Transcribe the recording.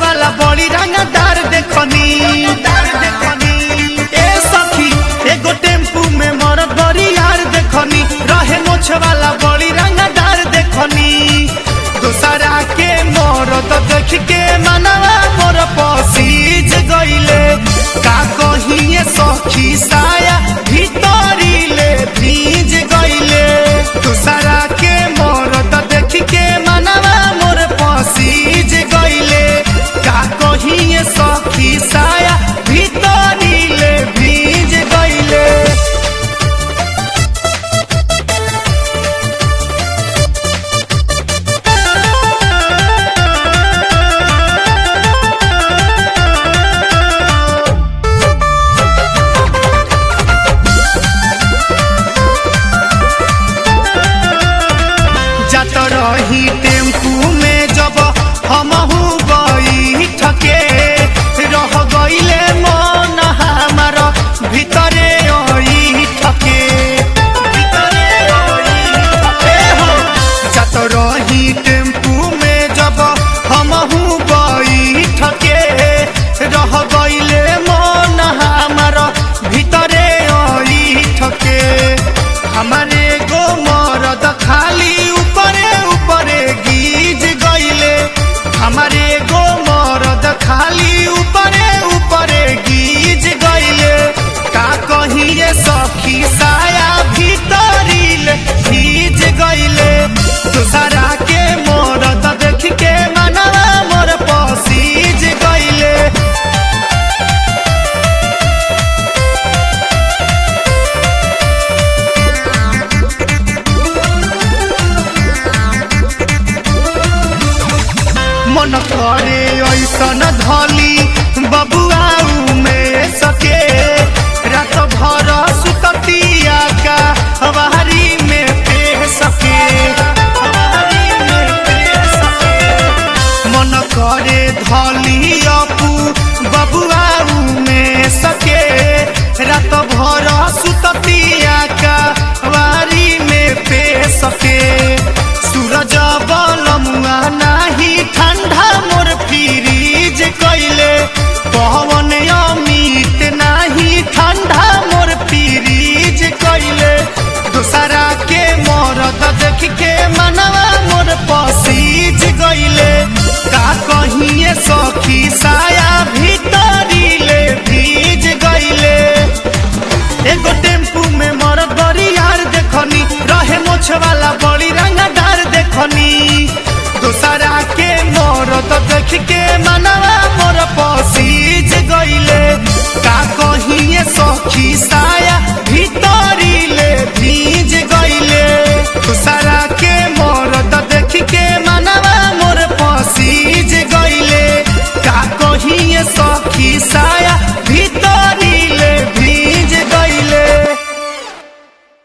वाला बड़ी रंगदार देखनी ए सखी एगो टेम्पू में मरद बड़ी यार देखनी रहे मोछ वाला बड़ी रंगदार देखनी दूसरा के मरद देख के मनवा मोर पसीज गईले का कहिए सखी साया भीतरी ले भीज गईले दूसरा के मरद देख के मनवा मोर पसीज गईले का कहिए सखी साया भीतरी ले भीज गईले जात रही टेम्पू में जब हमहू गई ठके रह गईले मन हमार भीतरे ओई ठके भीतरे ओई ठके हो जात रही टेम्पू में जब हमहू गई ठके रह गईले मन हमार भीतरे ओई ठके हमारे गो मरद खाली ऊपरे ऊपरे गीज गईले हमारे गो मरद खाली ऊपरे ऊपरे गीज गईले का कहिए सखी साया भीतरी ले भीज गईले दूसरा के मरद देख के मनवा मोर पसीज गईले मन करे ऐसन धली बबुआऊ में सके रात भर सुततिया का हवारी में पे सके हवारी में पे सके मन करे धली अपू बबुआऊ में सके रात भर सुततिया का हवारी में पे सके सूरज बलमुआ नाही ठंडा मोर फ्रीज कैले पवन अमित नाही ठंडा मोर फ्रीज कैले दूसरा के मरद देख के मनवा मोर पसीज गईले का कहिए सखी साया भीतरी ले भीज गईले एगो टेम्पू में मरद बड़ी यार देखनी रहे मोछ वाला बड़ी रंगदार देखनी दूसरा के मरद देख के मना